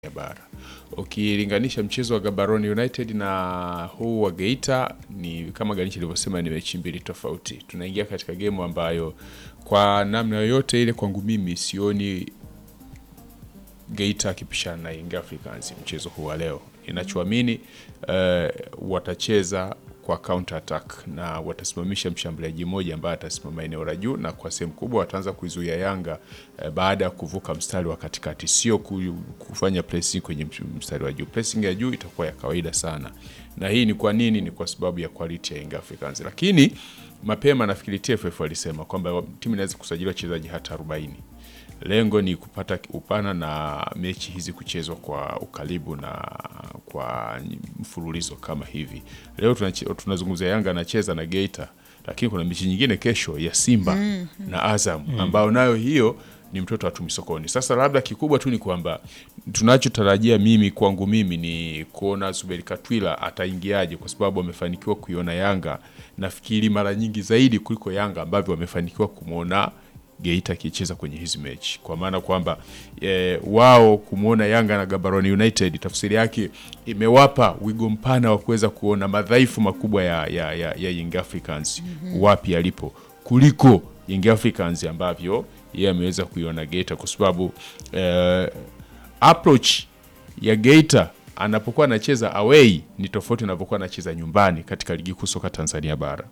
ya bara. Ukilinganisha mchezo wa Gaborone United na huu wa Geita, ni kama Ganichi alivyosema, ni mechi mbili tofauti. Tunaingia katika gemu ambayo kwa namna yoyote ile, kwangu mimi sioni Geita akipishana na Young Africans mchezo huu wa leo. Ninachoamini uh, watacheza kwa counter attack na watasimamisha mshambuliaji mmoja ambaye atasimama eneo la juu, na kwa sehemu kubwa wataanza kuizuia Yanga eh, baada ya kuvuka mstari wa katikati, sio ku- kufanya pressing kwenye mstari wa juu. Pressing ya juu itakuwa ya kawaida sana, na hii ni kwa nini? Ni kwa sababu ya quality ya Young Africans. Lakini mapema nafikiri TFF walisema kwamba timu inaweza kusajili wachezaji hata 40 lengo ni kupata upana na mechi hizi kuchezwa kwa ukaribu na kwa mfululizo kama hivi. Leo tunache- tunazungumzia Yanga anacheza na Geita, lakini kuna mechi nyingine kesho ya Simba na Azam ambao nayo hiyo ni mtoto wa tumi sokoni. Sasa labda kikubwa tu ni kwamba tunachotarajia mimi kwangu mimi ni kuona Zuberi Katwila ataingiaje, kwa sababu amefanikiwa kuiona Yanga nafikiri mara nyingi zaidi kuliko Yanga ambavyo wamefanikiwa kumwona Geita akicheza kwenye hizi mechi, kwa maana kwamba e, wao kumwona Yanga na Gaborone United tafsiri yake imewapa wigo mpana wa kuweza kuona madhaifu makubwa ya, ya, ya, ya Young Africans wapi yalipo kuliko Young Africans ambavyo yeye ameweza kuiona Geita, kwa sababu e, approach ya Geita anapokuwa anacheza away ni tofauti anapokuwa anacheza nyumbani katika ligi kuu soka Tanzania bara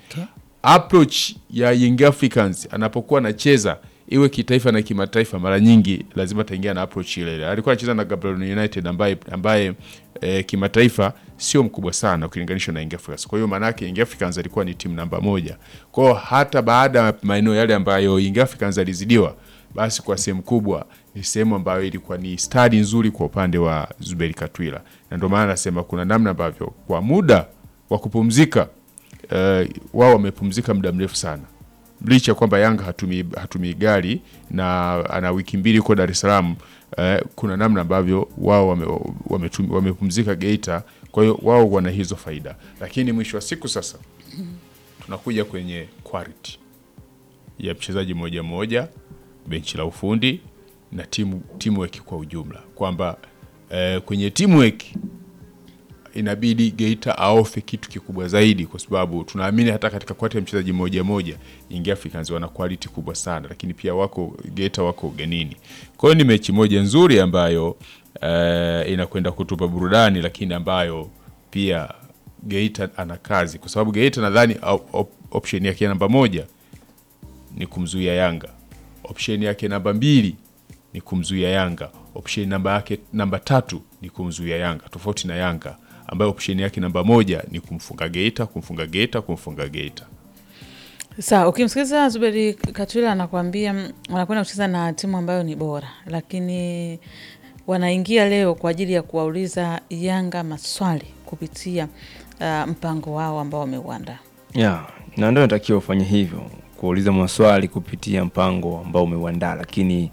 approach ya Young Africans anapokuwa anacheza iwe kitaifa na kimataifa, mara nyingi lazima ataingia na approach ile ile. Alikuwa anacheza na Gaborone United ambaye, ambaye e, kimataifa sio mkubwa sana ukilinganisha na Young Africans. Kwa hiyo maana yake Young Africans alikuwa ni timu namba moja. Kwa hiyo hata baada ya maeneo yale ambayo Young Africans alizidiwa, basi kwa sehemu kubwa ni sehemu ambayo ilikuwa ni stadi nzuri kwa upande wa Zuberi Katwila, na ndio maana nasema kuna namna ambavyo kwa muda wa kupumzika uh, wao wamepumzika muda mrefu sana, licha ya kwamba Yanga hatumii hatumii gari na ana wiki mbili huko Dar es Salaam. Uh, kuna namna ambavyo wao wame, wametum- wamepumzika Geita, kwa hiyo wao wana hizo faida, lakini mwisho wa siku sasa tunakuja kwenye quality ya mchezaji mmoja mmoja, benchi la ufundi na timu teamwork kwa ujumla, kwamba eh, kwenye teamwork inabidi Geita aofe kitu kikubwa zaidi, kwa sababu tunaamini hata katika kwati ya mchezaji mmoja mmoja Young Africans wana quality kubwa sana, lakini pia wako Geita wako ugenini. Kwa hiyo ni mechi moja nzuri ambayo eh, inakwenda kutupa burudani, lakini ambayo pia Geita ana kazi, kwa sababu Geita nadhani op- op- option yake namba moja ni kumzuia Yanga, option yake namba mbili ni kumzuia Yanga, option namba yake namba tatu ni kumzuia Yanga, tofauti na Yanga ambayo option yake namba moja ni kumfunga Geita, kumfunga Geita, kumfunga Geita. Sawa, ukimsikiliza Zuberi Katwila anakuambia mm, wanakwenda kucheza na timu ambayo ni bora, lakini wanaingia leo kwa ajili ya kuwauliza Yanga maswali kupitia uh, mpango wao ambao wameuandaa. ya na ndio natakiwa ufanye hivyo, kuuliza maswali kupitia mpango ambao umeuandaa, lakini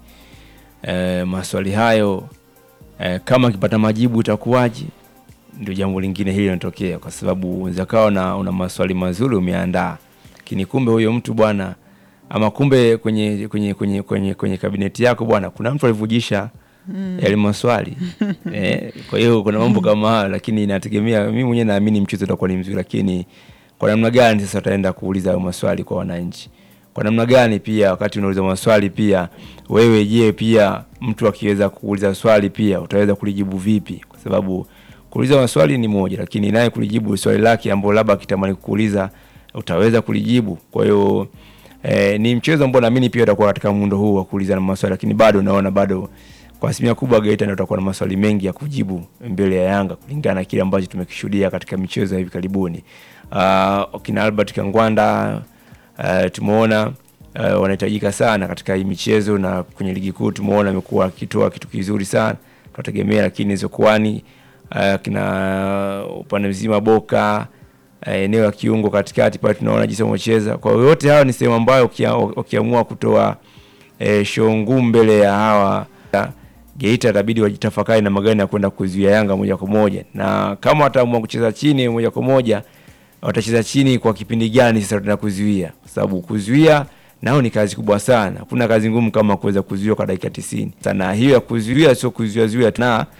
eh, maswali hayo eh, kama akipata majibu itakuwaje, ndio jambo lingine hili linatokea, kwa sababu unaweza kawa na una maswali mazuri umeandaa, lakini kumbe huyo mtu bwana, ama kumbe kwenye kwenye kwenye kwenye, kwenye kabineti yako bwana, kuna mtu alivujisha yale maswali eh, kwa hiyo kuna mambo kama hayo, lakini inategemea. Mimi mwenyewe naamini mchezo utakuwa ni mzuri, lakini kwa namna gani sasa utaenda kuuliza hayo maswali kwa wananchi? Kwa namna gani pia wakati unauliza maswali pia wewe, je, pia mtu akiweza kuuliza swali pia utaweza kulijibu vipi? Kwa sababu kuuliza maswali ni moja, lakini naye kulijibu swali lake ambalo labda akitamani kukuuliza utaweza kulijibu. Kwa hiyo eh, ni mchezo ambao naamini pia utakuwa katika muundo huu wa kuuliza na maswali, lakini bado naona bado kwa asilimia kubwa Geita ndio utakuwa na maswali mengi ya kujibu mbele ya Yanga kulingana na kile ambacho tumekishuhudia katika michezo ya hivi karibuni. Uh, kina Albert Kangwanda uh, tumeona uh, wanahitajika sana katika hii michezo na kwenye ligi kuu tumeona amekuwa akitoa kitu kizuri sana, tunategemea. Lakini Zokwani uh, kina upande mzima Boka uh, eneo la kiungo katikati pale tunaona jinsi wamecheza. Kwa hiyo yote hayo ni sehemu ambayo ukia- ukiamua kutoa eh, show ngumu mbele ya hawa Geita itabidi wajitafakari namna gani ya kwenda kuzuia Yanga moja kwa moja, na kama wataamua kucheza chini moja kwa moja, watacheza chini kwa kipindi gani sasa tuna kuzuia, kwa sababu kuzuia nao ni kazi kubwa sana. Hakuna kazi ngumu kama kuweza kuzuia kwa dakika 90. Sana hiyo ya kuzuia sio kuzuia zuia na